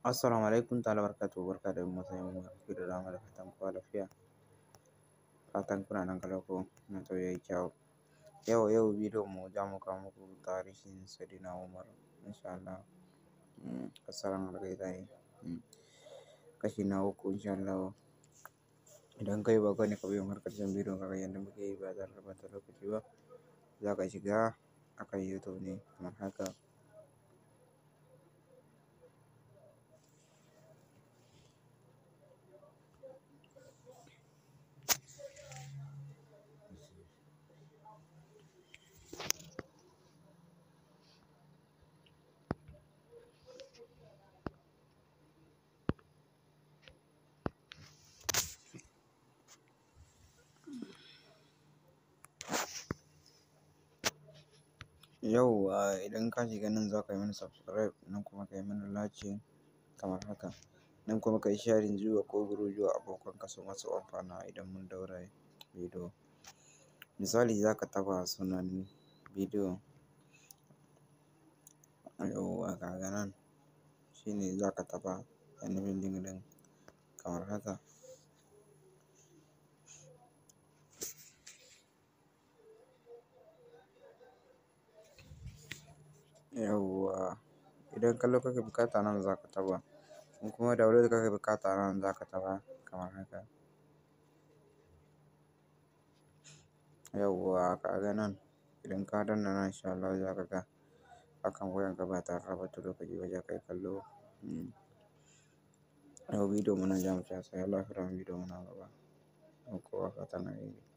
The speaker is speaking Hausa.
Assalamu alaikum ta'ala barkatu barka da matsayin mu ku da dama da fatan kowa lafiya fatan kuna nan kalau ko na to yayi kyau yau yau bidiyon mu za mu kawo muku tarihin Sayyidina Umar insha Allah assalamu alaikum kashi na uku insha Allah idan kai ba ne ka biyo har karshen bidiyon ka ga yadda muke yi ba tare da bata lokaci ba za ka shiga akan YouTube ne kamar haka yauwa idan ka shiga nan za ka yi mana subscribe nan kuma ka yi mana like kamar haka nan kuma ka yi sharing zuwa ko group zuwa abokan ka su masu amfana idan mun daura bidiyo misali za ka taɓa sunan bidiyo yauwa ka ga nan shine za ka taɓa ainihin link ɗin kamar haka yauwa idan kallo kake buƙata nan za ka taɓa in kuma download kake buƙata nan za ka taɓa kamar haka yauwa ka ga nan idan ka danna nan insha Allah za ka ga akan wayanka ba tare da ɓata lokaci ba za ka yi kallo yau bidiyon mu nan za mu tsaya sai Allah ya kira mu bidiyon mu na gaba kowa fatan alheri